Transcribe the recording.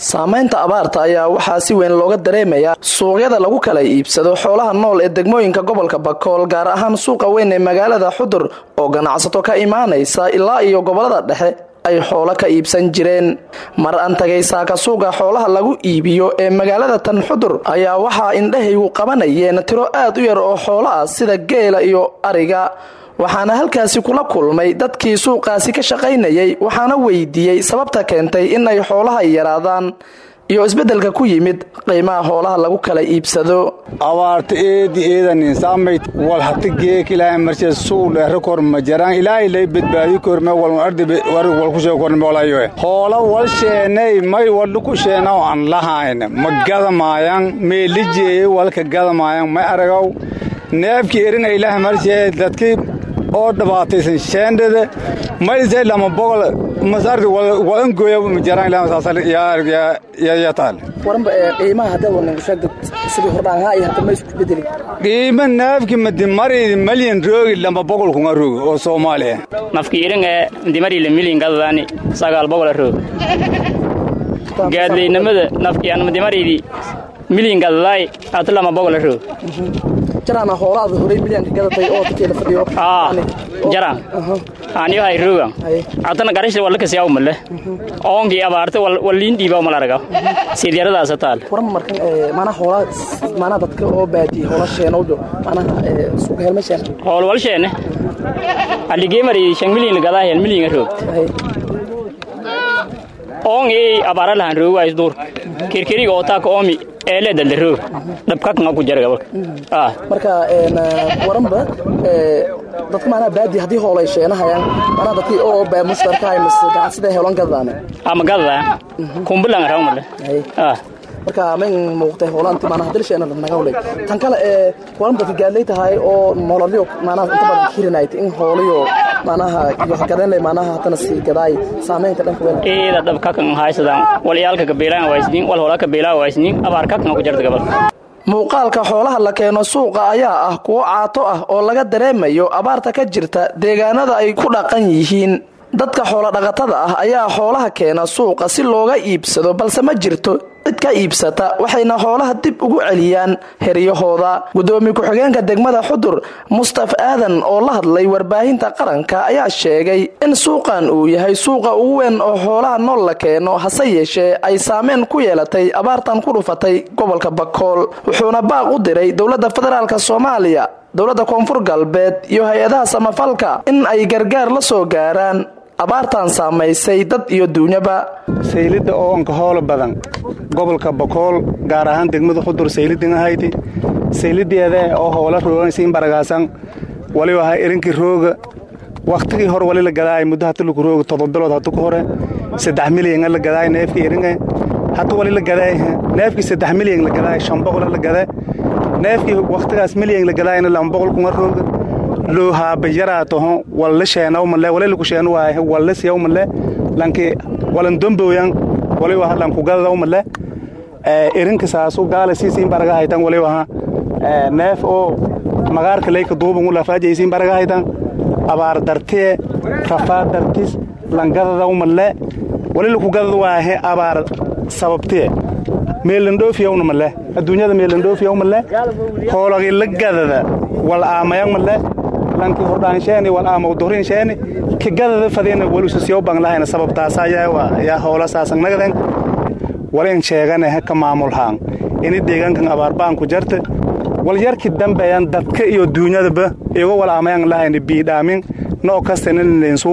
saamaynta abaarta ayaa waxaa si weyn looga dareemayaa suuqyada lagu kala iibsado xoolaha nool ee degmooyinka gobolka bakool gaar ahaan suuqa weyn ee magaalada xudur oo ganacsato ka imaanaysa ilaa iyo gobolada dhexe ay xoolo ka iibsan jireen mar aan tagay saaka suuqa xoolaha lagu iibiyo ee magaalada tan xudur ayaa waxaa indhahaygu qabanayeen tiro aad u yar oo xoolo ah sida geela iyo ariga waxaana halkaasi kula kulmay dadkii suuqaasi ka shaqaynayay waxaana weydiiyey sababta keentay in ay xoolaha yaraadaan iyo isbeddelka ku yimid qiimaha xoolaha lagu kala iibsado abaarta eedi eedaninsaamayd wal hati geekilaa marse suu dheere korma jaraan ilaahay lay badbaadi korme walun ardi warig wal kushee korme walayoe hoola wal sheenay may wadhu ku sheenaw an lahayn ma gadamaayan meelijeeye walka gadamaayan may aragaw neefkii eringa ilaah marse dadkii oo dhibaataysan sheendhada mayse lama boqol masardi walangoya jaraan ilaa masaasal yaa taal waranba qiimaha hadda wanan sheegdad sidii hordhaanhaa iyo hadda ma isku bedeli qiima naafki madimaridi malyan roogi lama boqol kunga roogi oo soomaaliya nafki iringa dimarile milyan gadadaani sagaal boqola roog gaadleynamada nafki aan madimaridi milyan gadadaay ata lama boqola roog jaraana hoolaada horey milyanka gadatay oo dadkeeda fadhiyo jaraan aniyo hay roogan atana garashda walla kasiyaw male oonkii abaarta walliin dhiiba mal arga sidyaradaasa taal waran markan maanaa hoolaa maanaa dadka oo baadiye hoola sheenowjo maanaha suuqa helma sheen hool wal sheene aligeemari shan milyan gadaa hel milyan roogta oongii abaara lahan roogays duur kirkiriga oo taaka oomi eele dalda roog dhabkakanga ku jara gabalka marka waranba dadka maanaa baadi haddii hoolay sheenahayaan maanaa dadkii oo baa mushtarkahay mas ganacsida heelan gadadaane ama gadada kumbulan rawmale marka mayn muuqtay hoolaanti maanaa hadii sheena nagawlay tan kale ee waran dadka gaadlay tahay oo nololyo maanaa inta badan hirinayt in hooliyo maanaha iyo hagadanlay maanaha hatana sii gadaay saamaynta dhanka weel eeda dhabkakan haysadaan walyaalka kabeelaan waysniin wal hoolaa kabeelaa waysniin abaar kakanga ku jarta gabalka muuqaalka xoolaha la keeno suuqa ayaa ah kuwo caato ah oo laga dareemayo abaarta ka jirta deegaanada ay ku dhaqan yihiin dadka xoolodhaqatada ah ayaa xoolaha keena suuqa si looga iibsado balse ma jirto cid ka iibsata waxayna xoolaha dib ugu celiyaan heryahooda gudoomiye ku-xigeenka degmada xudur mustaf aadan oo la hadlay warbaahinta qaranka ayaa sheegay in suuqan uu yahay suuqa ugu weyn oo xoolaha nool la keeno hase yeeshee ay saameyn ku yeelatay abaartan ku dhufatay gobolka bakool wuxuuna baaq u diray dowladda federaalk soomaaliya dowladda koonfur galbeed iyo hay-adaha samafalka in ay gargaar la soo gaaraan abaartan saamaysay dad iyo duunyaba saylidda oo anka hoola badan gobolka bakool gaar ahaan degmada xudur saylidin ahaydi saylideeda oo hoola rooganaysa in baragaasan waliba ahaa irinkii rooga wakhtigii hore wali la gadaay muddo hata lagu rooga todoba bilood hatu ka hore saddex milyan la gadaay neefkii iringa hata wali la gadaay neefkii saddex milyan la gadaay shan boqol la gadaay neefkii wakhtigaas milyan la gadaayna lama boqol kunga rooga loo haabayaraa tohon walla sheenaw male wale lagu sheenu waaye walla siyaw male lanki walan domboyan waliba ha lanku gadadaw male irinka saasu gaala siisiin baraga haytan waliba ha neef oo magaarka leyka duuban ula faajaysiin baraga haytan abaar dartee rafaa dartis langadadaw male wali laku gadad waahe abaar sababtee meelandhoofiyawna male adduunyada meelandhoofiyaw male hoolagii la gadada wal aamayan male lanki hordhaansheeni wal aamaw dorinsheeni ka gadada fadina walusasiyaw banglahayna sababtaasa yaa hoola saasan nagaden walin sheegane ka maamulhaan ini deegaankan abaarbaan ku jarta wal yarki dambeeyan dadka iyo duunyadaba igo wal aamayan lahayna biidhaamin noo kastaninaynsu